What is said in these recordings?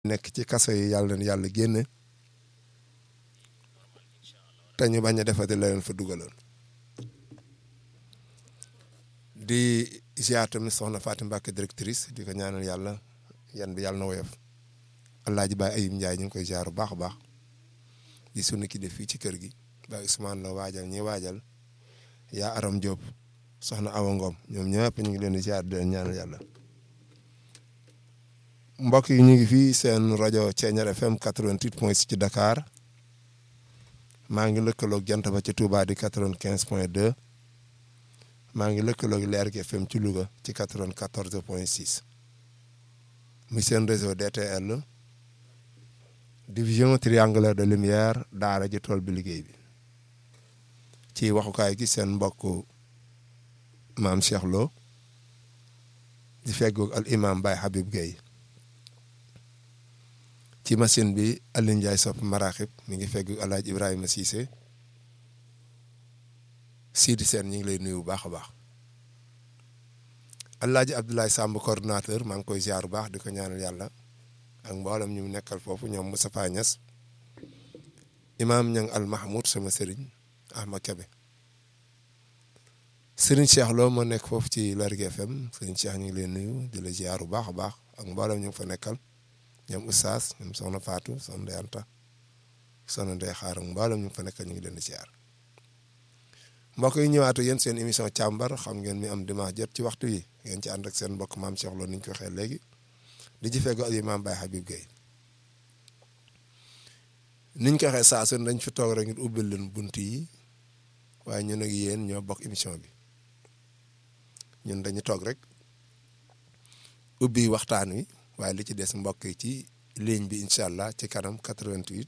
nekk ci kaso yi yàlla na yàlla génne te ñu bañ a defati la leen fa dugaloon di ziar tamit soxna Fatou Mbacke directrice di ko ñaanal yàlla yan bi yàlla na woyof Alaaji Baay Ayib Njaay ñu ngi koy ziar bu baax a baax di sunu ki def fii ci kër gi Baay Ousmane la waajal ñi waajal yaa Aram Diop soxna Awa Ngom ñoom ñëpp ñu ngi leen di ziar di leen ñaanal yàlla mbokk yi ñu ngi fii seen rajo Thiéniere FM 88 point 6 ci Dakar maa ngi lëkkaloog jant ba ci Touba di 95 point 2 maa ngi lëkkaloog Leer gi FM ci Louga ci 94 point 6 muy seen réseau DTL division triangulaire de lumière daara ji tool bi liggéey bi ci waxukaay gi seen mbokk maam Cheikh Lo di feggoog al imam Baye Habib Gueye ci machine bi Alioune Ndiaye sopp maraxib mi ngi fegg alaaj Ibrahima Cissé Sidi Sène ñu ngi lay nuyu bu baax a baax alaaji Abdoulaye Samb coordonnateur maa ngi koy ziar bu baax di ko ñaanal yàlla ak mboolem ñu nekkal foofu ñoom Moustapha Niass imaam ñang al Mahmoud sama sëriñ Ahmad Kebe sëriñ Cheikh Lo moo nekk foofu ci Lergui FM sëriñ Cheikh ñu ngi lay nuyu di la ziar bu baax a baax ak mboolem ñu ngi fa nekkal ñoom Oustaz ñoom Soxna Fatou Soxna Ndeye Anta Soxna Ndeye Xaar ak mboolem ñu ngi fa nekkal ñu ngi leen di ziar mbokk yi ñëwaatu yéen seen émission càmbar xam ngeen mi am dimanche jot ci waxtu yi ngeen ci ànd ak seen mbokk maam Cheikh Lo ni ñu ko waxee léegi di ci feggo ak imaam Baye Habib Gueye niñ ko waxee saa su dañ fi toog rek ngir ubbil leen bunt yi waaye ñun ak yéen ñoo bokk émission bi ñun dañu toog rek ubbi waxtaan wi waaye li ci des mbokk yi ci ligne bi incha allah ci kanam 88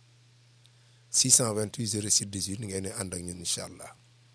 628 06 18 ngeen di ànd ak ñun incha allah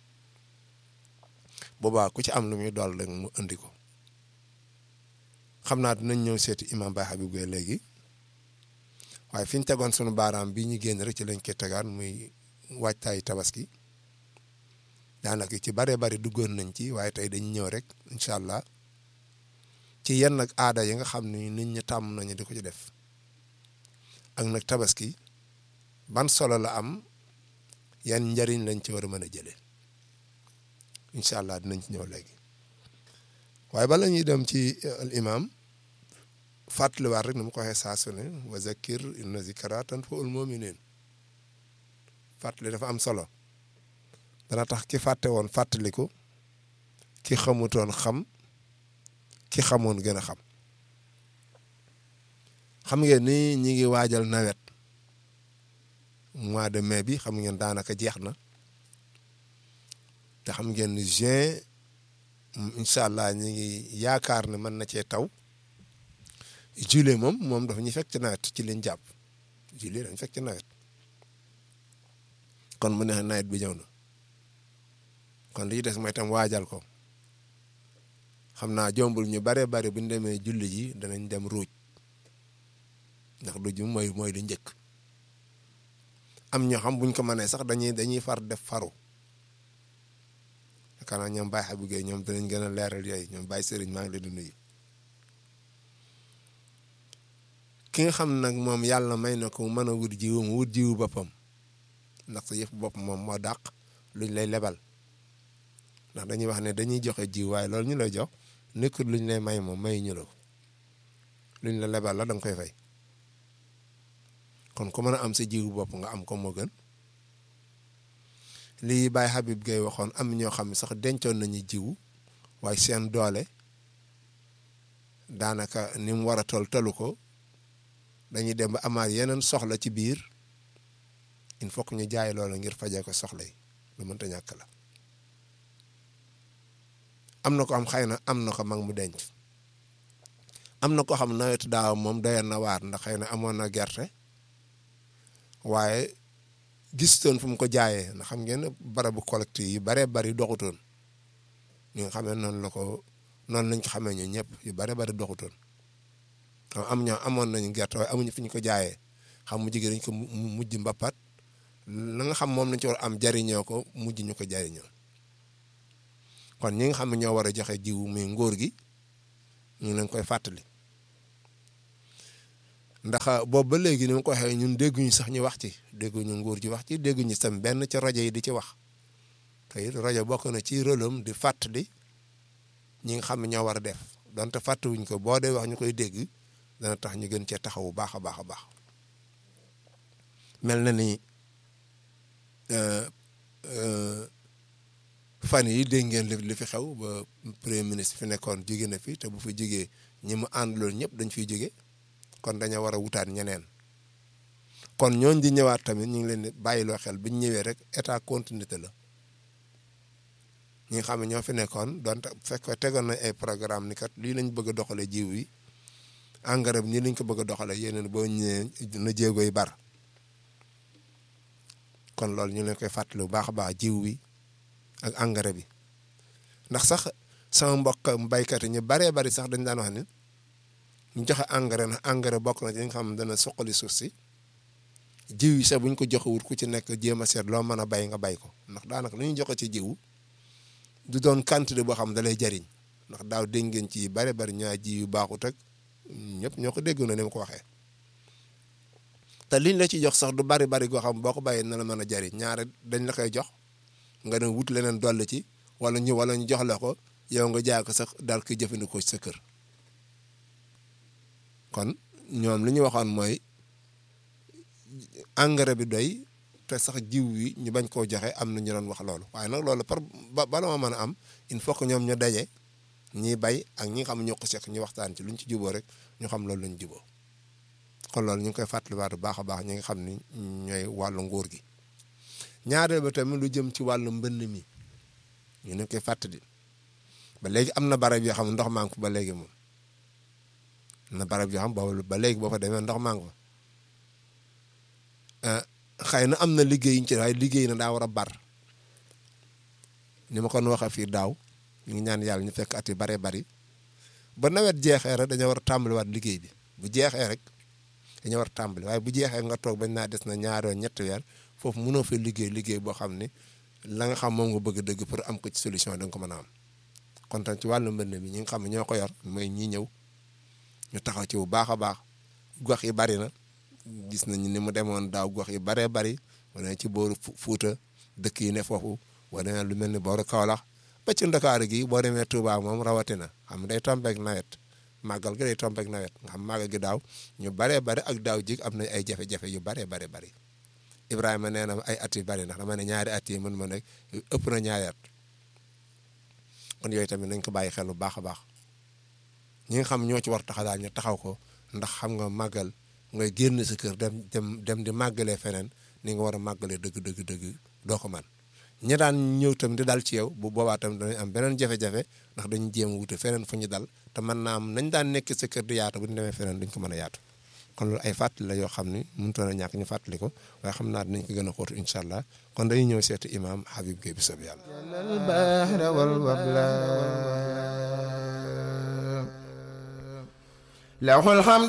boobaa ku ci am lu muy dool rek mu andi ko xam naa dinañ ñëw seeti imam Baye Habib Gueye léegi waaye fi ñu tegoon sunu baaraam bii ñu génn rek ci lañ koy tegaan muy waajtaayu tabaski daanaka ci bare bari duggoon nañ ci waaye tey dañu ñëw rek incha allah ci yenn nag aada yi nga xam ni nit ñi tàmm nañu di ko ci def ak nag tabaski ban solo la am yan njariñ lañ ci war a mën a jëlee incha allah dinañ ci ñëw léegi waaye bala ñuy dem ci al imam fàttaliwaat rek ni mu ko waxee saa su ne wa zakir inna zikra tanfa'ul mu'minin fàttali dafa am solo dana tax ki fàtte woon fàttaliku ki xamutoon xam ki xamoon gën a xam xam ngeen ni ñi ngi waajal nawet mois de mai bi xam ngeen daanaka jeex na te xam ngeen ni juin incha allah ñi ngi yaakaar ne mën na cee taw juillet moom moom dafa ñu fekk ci nawet ci liñ jàpp juillet dañ fekk ci nawet kon mu neex nawet bi ñëw na kon li ci des mooy tam waajal ko xam naa jombul ñu bare bari bu ñu demee julli ji danañ dem ruuj ndax du ju mooy mooy lu njëkk am ñoo xam buñ ko mënee sax dañuy dañuy far def faru yaakaar naa ñoom Baye Habib Gueye ñoom danañ gën a leeral yooyu ñoom Baye Serigne maa ngi leen di nuyu ki nga xam nag moom yàlla may na ko mu mën a wut jiwu mu wut jiwu boppam ndax sa yëf bopp moom moo dàq luñ lay lebal ndax dañuy wax ne dañuy joxe jiw waaye loolu ñu lay jox nekkul luñ lay may moom may ñu la ko luñ la lebal la da nga koy fay kon ku mën a am sa jiwu bopp nga am ko moo gën lii Baye Habib Gueye waxoon am ñoo xam ne sax dencoon nañu jiwu waaye seen doole daanaka ni mu war a tol tolu ko dañuy dem ba amaat yeneen soxla ci biir il faut que ñu jaay loolu ngir fajee ko soxla yi lu mënta ñàkk la am na ko am xëy na am na ko mag mu denc am na ko xam nawetu daaw moom doyoon na waar ndax xëy na amoon na gerte waaye gistoon fu mu ko jaayee ndax xam ngeen barabu collecte yi baree bari doxutoon ñu nga xamee noonu la ko noonu lañ ko xamee ñu ñëpp yu bare bari doxutoon am ñoo amoon nañu gerte waaye amuñu fi ñu ko jaayee xam mu jigéen dañ ko mujj mbappat la nga xam moom lañ ci war am jariñoo ko mujj ñu ko jariñoo kon ñi nga xam ne ñoo war a joxe jiwu muy ngóor gi ñu ngi leen koy fàttali ndax boobu ba léegi ni ma ko waxee ñun dégguñu sax ñu wax ci dégguñu nguur ji wax ci dégguñu sam benn ci rajo yi di ci wax te it rajo bokk na ci rôlam di fàttali ñi nga xam ne ñoo war a def donte fàttewuñ ko boo dee wax ñu koy dégg dana tax ñu gën cee taxaw bu baax a baax a baax mel na ni fan yi dégg ngeen li fi xew ba premier ministre fi nekkoon jóge na fi te bu fi jógee ñi mu àndaloon ñëpp dañ fiy jóge kon dañoo war a wutaat ñeneen kon ñooñ di ñëwaat tamit ñu ngi leen di bàyyiloo xel bi ñu ñëwee rek état continuité la ñi nga xam ne ñoo fi nekkoon donte fekk tegoon nañ ay programme ni kat lii lañ bëgg a doxalee jiw yi engrais bi nii lañ ko bëgg a doxalee yeneen boo ñëwee na jéego yi bar kon loolu ñu leen koy fàttali bu baax a baax jiw wi ak engrais bi ndax sax sama mbokk baykat yi ñu baree bari sax dañ daan wax ni ñu joxe engrais na engrais bokk na ci nga xam ne dana suqali suuf si jiw yi sax bu ñu ko joxewul ku ci nekk jéem a seet loo mën a bay nga bay ko ndax daanaka lu ñu joxe ci jiw du doon quantité boo xam ne da lay jariñ ndax daaw dégg ngeen ci bare bari ñaa ji yu baaxut ak ñëpp ñoo ko dégg na ni ma ko waxee te liñ la ci jox sax du bari bari goo xam boo ko bàyyee na la mën a jariñ ñaare dañ la koy jox nga ne wut leneen dolli ci wala ñu wala ñu jox la ko yow nga jaay ko sax daal koy jëfandikoo ci sa kër kon ñoom li ñu waxoon mooy engrais bi doy te sax jiw yi ñu bañ koo joxe am na ñu doon wax loolu waaye nag loolu par ba bala ma mën a am il faut que ñoom ñu daje ñiy bay ak ñi nga xam ñoo ko seq ñu waxtaan ci luñ ci juboo rek ñu xam loolu lañ juboo kon loolu ñu ngi koy fàttaliwaat bu baax a baax ñi nga xam ni ñooy wàllu nguur gi ñaareel ba tamit lu jëm ci wàllu mbënn mi ñu ne koy fàttali ba léegi am na barab yoo xam ne ndox maa ngi fa ba léegi moom am na barab yoo xam boobu ba léegi boo fa demee ndox maa ngi fa xëy na am na liggéey yu ñu ci waaye liggéey na daa war a bar ni ma kon waxee fii daaw ñu ngi ñaan yàlla ñu fekk at yu baree bari ba nawet jeexee rek dañoo war a tàmbaliwaat liggéey bi bu jeexee rek dañoo war a tàmbali waaye bu jeexee nga toog bañ naa des na ñaari yoon ñetti weer foofu mënoo fa liggéey liggéey boo xam ne la nga xam moom nga bëgg dëgg pour am ko ci solution da nga ko mën a am kon tam ci wàllu mbënd mi ñi nga xam ne ñoo ko yor mooy ñi ñëw ñu taxaw ci bu baax a baax gox yi bari na gis nañu ni mu demoon daaw gox yi baree bari wane ci booru Fuuta dëkk yi ne foofu boo demee lu mel ni booru Kaolack ba ci Ndakaaru gi boo demee Touba moom rawatina xam day tombeek nawet màggal gi day tombeek nawet nga xam màggal gi daaw ñu baree bari ak daaw jig am na ay jafe-jafe yu baree bari bari Ibrahima nee na ay at yu bari ndax dama ne ñaari at yi mën ma nekk ëpp na ñaari at kon yooyu tamit nañ ko bàyyi xel bu baax a baax ñi nga xam ñoo ci war taxaw daal ñu taxaw ko ndax xam nga màggal ngay génn sa kër dem dem dem di màggalee feneen ni nga war a màggalee dëgg dëgg dëgg doo ko man ñi daan ñëw tam di dal ci yow bu boobaa tam dañuy am beneen jafe-jafe ndax dañu jéem a wute feneen fu ñu dal te mën naa am nañ daan nekk sa kër di yaatu bu ñu demee feneen duñ ko mën a yaatu kon loolu ay fàttali la yoo xam ni mënutoon a ñàkk ñu fàttali ko waaye xam naa dinañ ko gën a xóotu incha allah kon dañuy ñëw seeti imaam Habib Gueye bi soob yàlla له الحمد